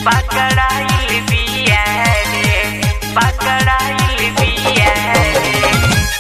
पकड़ाइल बिया रे पकड़ाइल बिया रे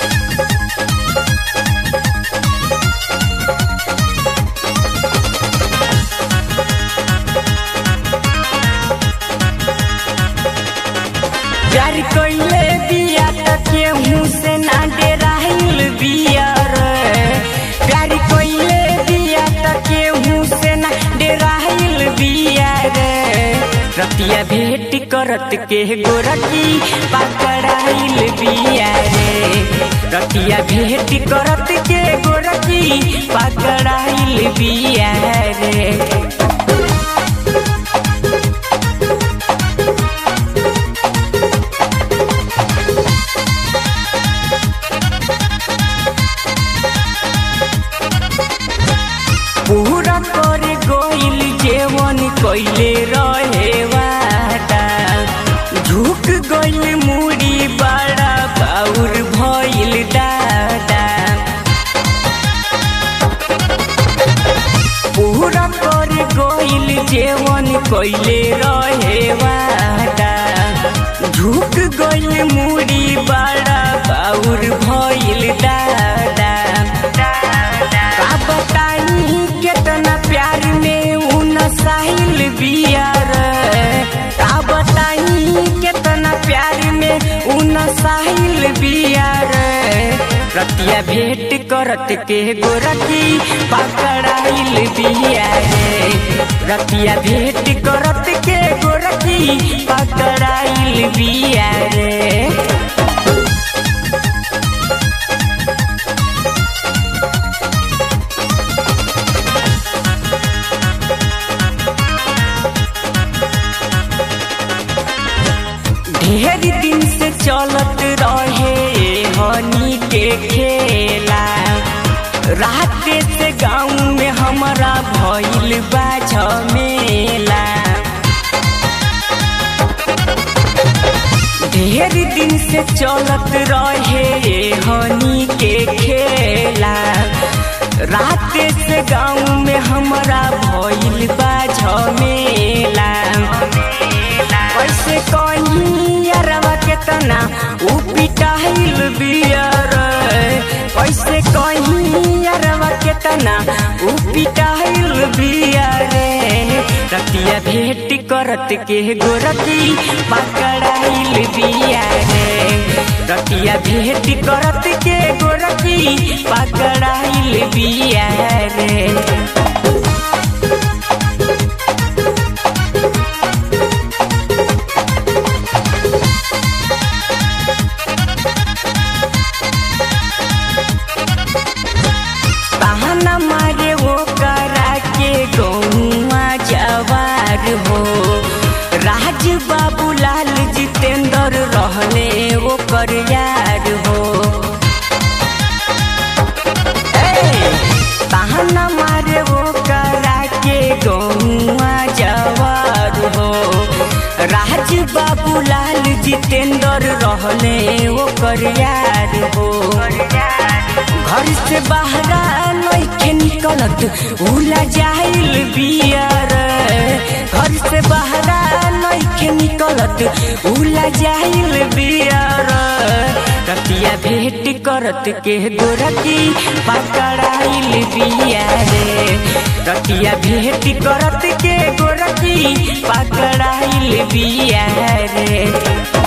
प्यार कइले बिया त केहू से ना डेराइल बिया रे प्यार कइले बिया त केहू से ना डेराइल बिया रे रतिया भेट करत के गोरकी पकड़ाइल बिया रे रतिया भेट करत के गोरकी पकड़ाइल बिया रे पूरा कर गोइल जेवन कइले रहे वादा झुक गइल मुड़ी बड़ा बाउर भइल दादा पूरा कर गोइल जेवन कइले रहे वादा झुक गइल मुड़ी बड़ा बाउर भइल दादा का बताई केतना प्यार में उ नसाइल बिया रे का बताई केतना प्यार में उ नसाइल बिया रे रतिया भेट करत के गोरकी पकड़ाइल बिया रे रतिया भेट करत के गोरकी पकड़ाइल बिया रे ढेर दिन से चलत रहे हनी के खेला रात से गाँव में हमारा भइल बा झमेला ढेर दिन से चलत रहे हनी के खेला रात से गाँव में हमारा भइल बा झमेला कैसे कहीं यारवा के तना उ पिटाइल बियर कैसे कहीं यारवा के तना उ पिटाइल बियर रतिया भेट करत के गोरती पकड़ाइल बिया रे रतिया भेट करत के गोरती पकड़ाइल बिया रे बहाना मारे वो करा के गौआ जवार हो राज बाबू लाल जितेंद्र रहने वो कर यार हो ए, बहाना मारे वो करा के गौआ जवार हो राज बाबू लाल जितेंद्र रहने वो कर यार हो घर से बाहरा नइखे निकलत उला जाइल बियर घर से बाहरा नइखे निकलत उला जाइल बियर रतिया भेट करत के गोरकी पकड़ाइल बिया रे रतिया भेट करत के गोरकी पकड़ाइल बिया रे